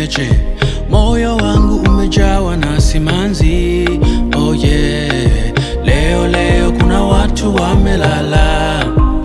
cheche, moyo wangu umejawa na simanzi. Oh yeah, leo leo kuna watu wamelala.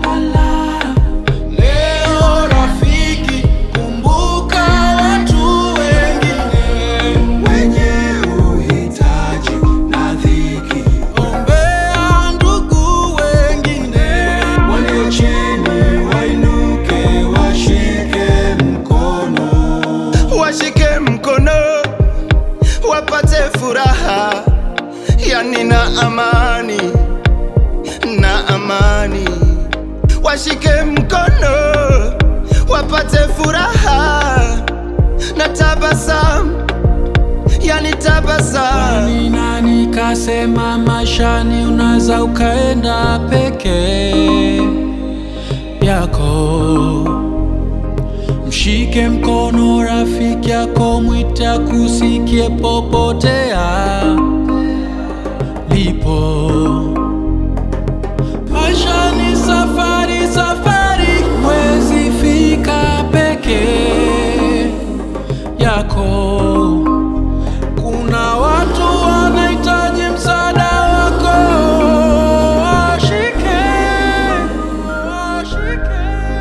Leo rafiki, kumbuka watu wengine wenye uhitaji na dhiki. Ombea ndugu wengine walio chini, wainuke, washike mkono. washike mkono wapate furaha, yani na amani na amani. Washike mkono wapate furaha na tabasamu, yani tabasamu. Nani nani kasema maishani unaweza ukaenda peke yako? Mshike mkono rafiki yako, mwite akusikie popote alipo. Maisha ni safari, safari, huwezi fika peke yako. Kuna watu wanahitaji msaada wako, washike, washike.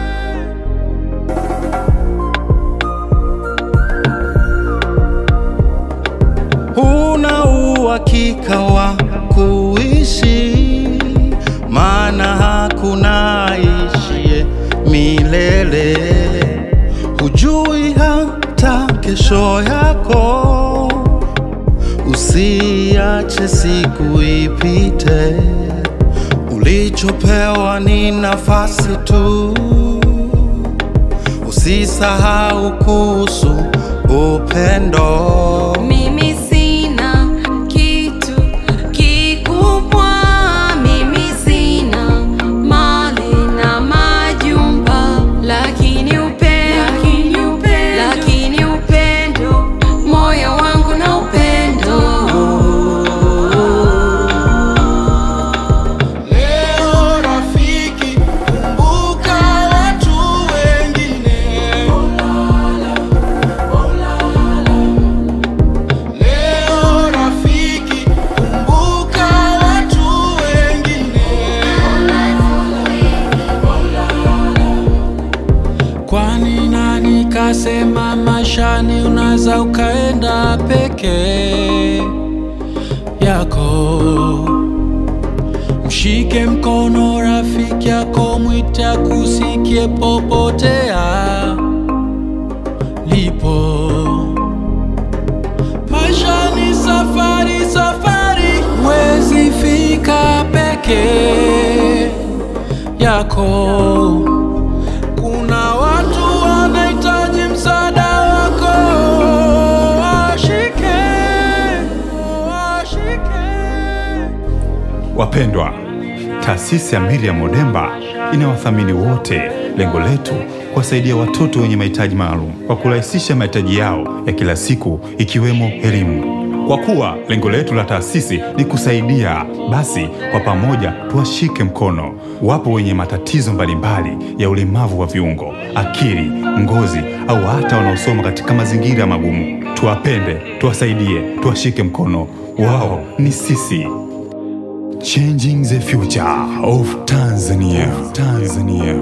huna uhakika wa kuishi, maana hakuna ishie milele. Hujui hata kesho yako, usiache siku ipite. Ulichopewa ni nafasi tu, usisahau kuhusu upendo. Mimi sina kitu kikubwa, mimi sina mali na majumba, lakini upendo, lakini upendo, moyo wangu na upendo. Leo rafiki, kumbuka watu wengine. Leo rafiki, kumbuka watu wengine. Kwani nani kasema maishani unaweza ukaenda peke yako? Mshike mkono rafiki yako, mwite akusikie popote alipo. Maisha ni safari, safari, huwezi fika peke yako. Kuna watu wanahitaji msaada wako, washike, washike. Wapendwa, taasisi ya Miriam Odemba inawathamini wote. Lengo letu kuwasaidia watoto wenye mahitaji maalum kwa kurahisisha mahitaji yao ya kila siku ikiwemo elimu. Kwa kuwa lengo letu la taasisi ni kusaidia, basi kwa pamoja tuwashike mkono. Wapo wenye matatizo mbalimbali ya ulemavu wa viungo, akili, ngozi au hata wanaosoma katika mazingira magumu. Tuwapende, tuwasaidie, tuwashike mkono. Wao ni sisi. Changing the future of Tanzania. Tanzania.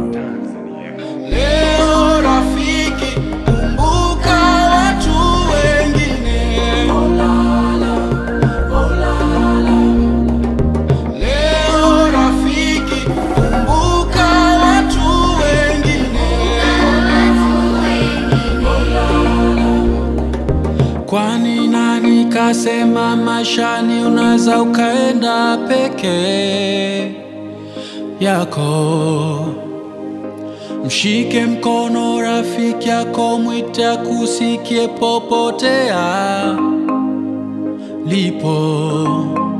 Leo rafiki, kumbuka watu wengine. Leo rafiki, kumbuka watu wengine. Kwani nani kasema maishani unaweza ukaenda peke yako? Mshike mkono rafiki yako, mwite akusikie popote alipo.